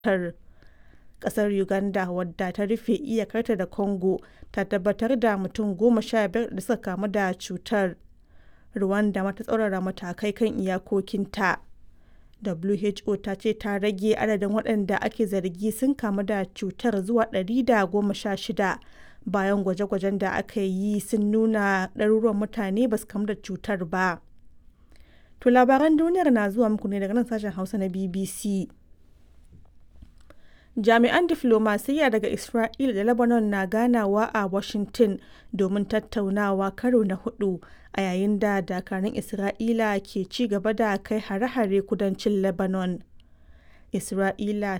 cutar. Ƙasar Uganda, wadda ta rufe iyakarta da Congo, ta tabbatar da mutum goma sha biyar da suka kamu da cutar. Rwanda ma ta tsaurara matakai kan iyakokinta. WHO ta ce ta rage adadin waɗanda ake zargi sun kamu da cutar zuwa 116 bayan gwaje-gwajen da aka yi sun nuna ɗaruruwan mutane ba su kamu da cutar ba. To labaran duniyar na zuwa muku ne daga nan sashen Hausa na BBC. Jami'an diflomasiyya daga Isra'ila da Lebanon na ganawa a Washington domin tattaunawa karo na hudu a yayin da dakarun Isra'ila ke ci gaba da kai hare-hare kudancin Lebanon. Isra'ila